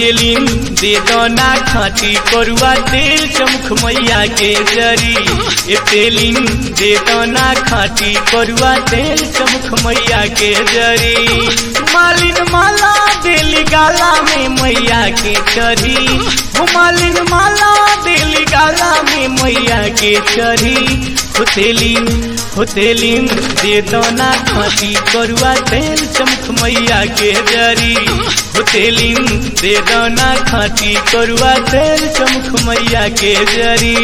होतेलिन दे दना खाटी करुआ तेल चमख मैया के जरी ए तेलिन दे दना खाटी करुआ तेल चमख मैया के जरी मालिन माला देली गाला में मैया के चरी हो मालिन माला देली गाला में मैया के चरी होतेलिन होतेलिन दे दना खाटी करुआ तेल चमख मैया के जरी होतेलिन दे दना खाटी करुआ तेल चमख मैया के जरी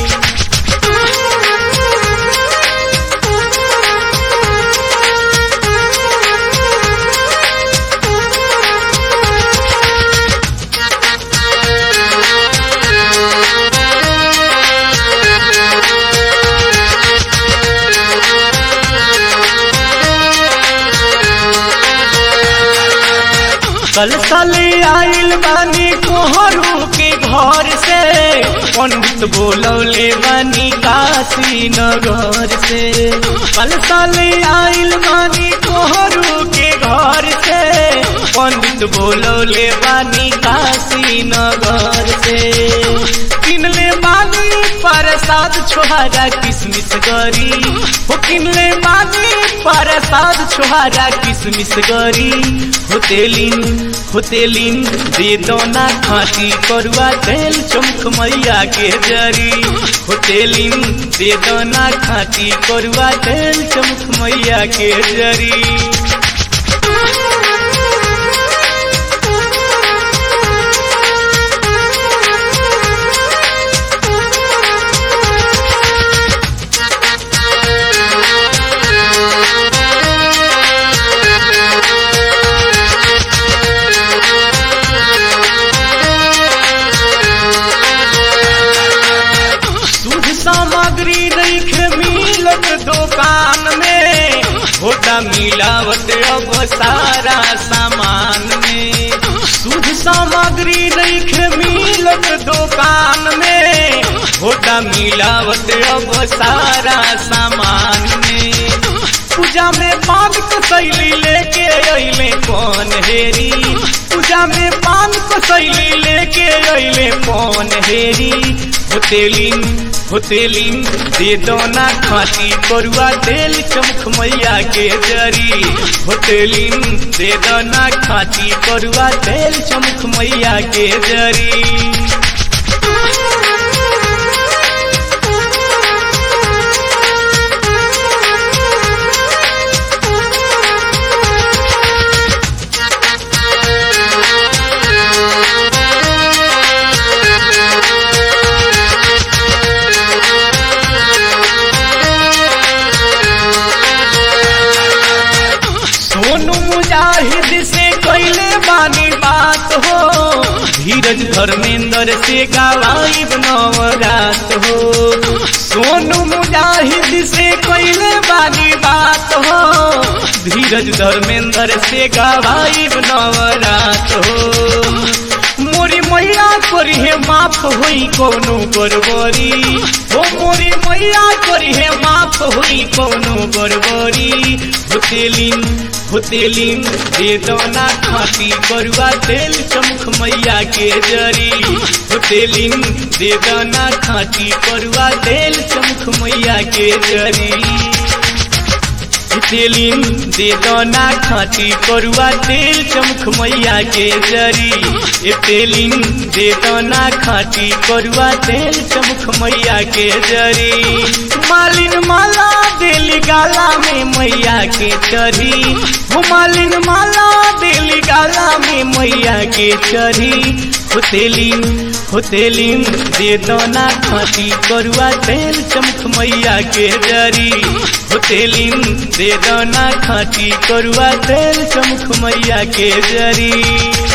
कल साले आइल बानी कोहरू के घर से पंडित बोलौले बानी काशी नगर से कल साले आइल बानी कोहरू के घर से पंडित बोलौले बानी काशी नगर से किनले बानी प्रसाद छोहारा किसमिस गरी हो किनले बानी प्रसाद छोहारा किसमिस गरी होतेलिन होतेलिन दे दोना खाटी करुआ तेल चमख मैया के जरी होतेलिन दे दोना खाटी करुआ तेल चमख मैया के जरी शुद्ध सामग्री रखे मिलत दुकान में होता मिलावट अब सारा सामान में शुद्ध सामग्री रखे मिलत दुकान में होता मिलावट अब सारा सामान में पूजा में पान कसैली लेके अइले कौन हेरी पूजा में पान कसैली लेके अइले कौन हेरी होतेलिन होतेलिन दे दोना खाटी करुआ तेल चमख मैया के जरी होतेलिन दे दोना खाटी करुआ तेल चमख मैया के जरी सोनू मुजाहिद से कैले बानी बात हो धीरज धर्मेंद्र से गवाई नवरात हो सोनू मुजाहिद से कैले बानी बात हो धीरज धर्मेंद्र से गवाई नवरात हो मोरी मैया करी है माफ हुई कोनो गड़बड़ी हो मोरी मैया करी है माफ हुई कोनो गड़बड़ी होतेलिन होतेलिन दे दोना खाती करुआ तेल चमख मैया के जरी होतेलिन दे दोना खाती करुआ तेल चमख मैया के जरी तेलिन दे दोना खाटी करुआ तेल चमख मैया के जरी ए तेलिन दे दोना खाटी करुआ तेल चमख मैया के जरी मालिन माला देली गाला में मैया के चरी हो मालिन माला देली गाला में मैया के चरी होतेलिन होतेलिन दे दोना खाटी करुआ तेल चमख मैया के जरी होतेलिन दे दोना खाटी करुआ तेल चमख मैया के जरी